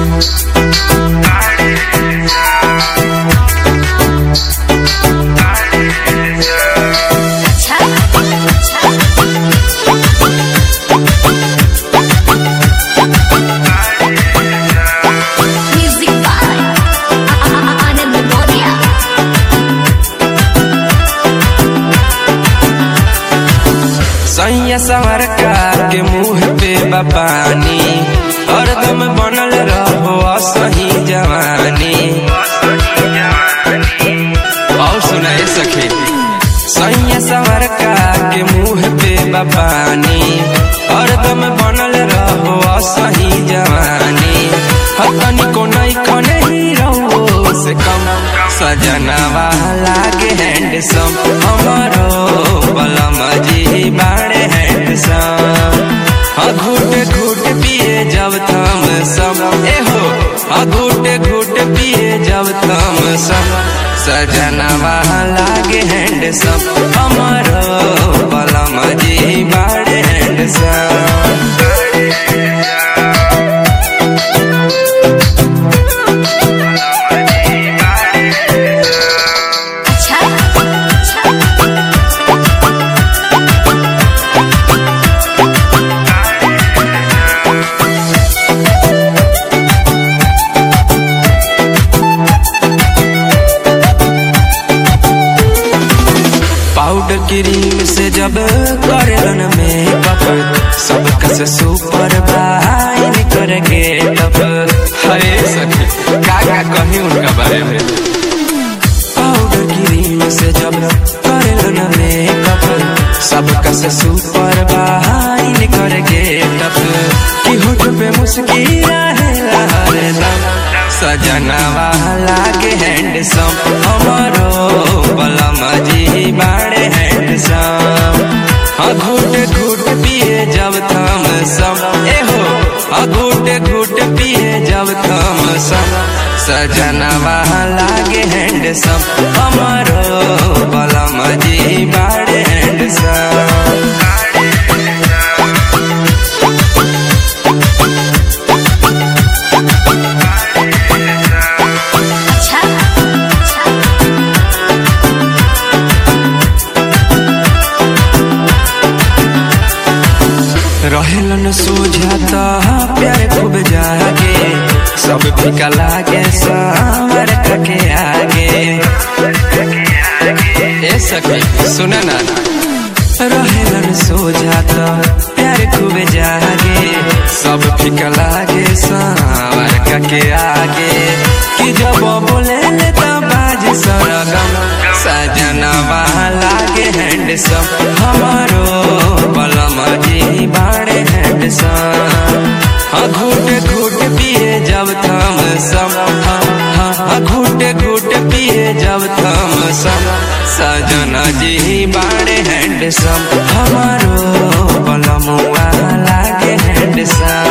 Music by Anand Moria. सैया सवरकार के मुंह पे बपानी हरदम बनल रहो सही जवानी और सुनाए सखे सैया सवरकार के मुंह पे बपानी हरदम बनल रहो सही जवानी हतनी को नहीं खने ही रहो से कम सजनवा लागे हैंडसम हमारो बलम जी बाड़े हैंडसम हाँ घूट घूट पिए जब थम सम ए हो हाँ घूट घूट पिए जब थम सम सजनवा लागे हैंडसम हमारो बलम जी बाड़े हैंडसम अच्छा पाउडर क्रीम से जब करलन मेकअप सब कस सुपर बाइन करके टप हरे सखी का का कही उनका बारे में पाउडर क्रीम से जब करलन मेकअप सब कस सुपर बाइन करके टप की होठ पे मुस्किरा है हरदम सजनवा लागे हैंडसम हमारो बलम जी बाड़े हैंडसम हाँ घूट घूट पिए जब थम सम ए हो हाँ घूट घूट पिए जब थम सम सजनवा लागे हैंडसम हमारो बलम जी बाड़े हैंडसम अच्छा रहेलन सोझाता प्यार खूब जागे सब फीका लागे सावर के आगे ए सखी सुना ना रहेलन सोझाता प्यार खूब जागे सब फीका लागे सावर के आगे कि जब बोले ले तो बाज सरगम सजनवा लागे हैंडसम हमारो बलम जी बाड़े हैंडसम हाँ घूट घूट पिए जब थम सम हाँ हाँ हाँ घूट घूट पिए जब थम सम सजना जी बाड़े हैंडसम हमारो बलमुआ लागे हैंडसम